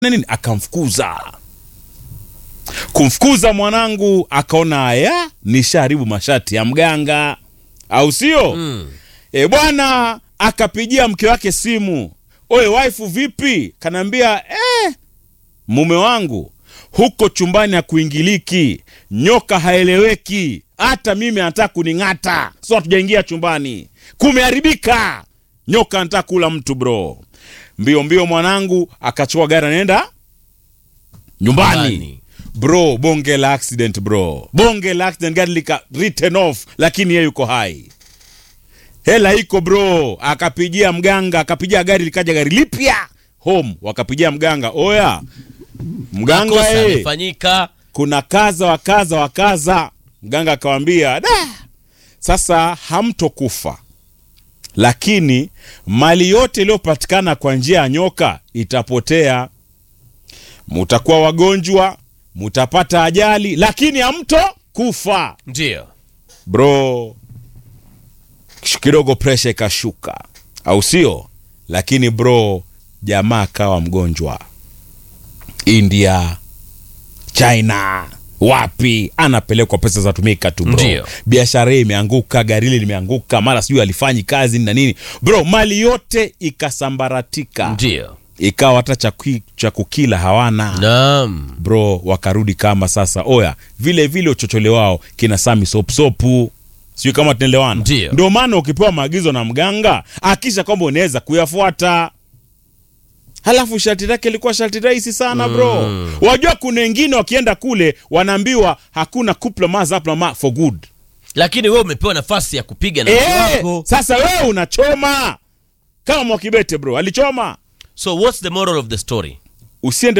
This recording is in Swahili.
nini akamfukuza kumfukuza mwanangu akaona haya nishaharibu mashati ya mganga au sio Mm. e bwana akapigia mke wake simu oye waifu vipi kanaambia eh, mume wangu huko chumbani hakuingiliki nyoka haeleweki hata mimi anataka kuning'ata so hatujaingia chumbani kumeharibika nyoka anataka kula mtu bro mbio mbio mwanangu akachukua gari anaenda nyumbani Nyumbani. bro bonge la accident bro bonge la accident gari lika written off lakini yeye yuko hai hela iko bro akapigia mganga akapigia gari likaja gari lipya home wakapigia mganga oya mganga Kosa eh, imefanyika. kuna kaza wa kaza wa kaza mganga akawambia da sasa hamtokufa lakini mali yote iliyopatikana kwa njia ya nyoka itapotea mutakuwa wagonjwa mutapata ajali lakini hamto kufa Ndio. bro kidogo presha ikashuka au sio lakini bro jamaa akawa mgonjwa india china wapi anapelekwa pesa zatumika tu bro Ndio. biashara hii imeanguka gari hili limeanguka mara sijui alifanyi kazi na nini bro mali yote ikasambaratika Ndio. ikawa hata cha kui- cha kukila hawana Naam. bro wakarudi kama sasa oya vile vile uchochole wao kina sami sopsopu sijui kama tunaelewana Ndio. ndio maana ukipewa maagizo na mganga akisha kwamba unaweza kuyafuata halafu sharti lake ilikuwa sharti rahisi sana bro Mm. wajua kuna wengine wakienda kule wanaambiwa hakuna couple mas up ma for good Lakini wewe umepewa nafasi ya kupiga na mke eh, wako. sasa wewe unachoma kama mwakibete bro alichoma So what's the moral of the story? usiende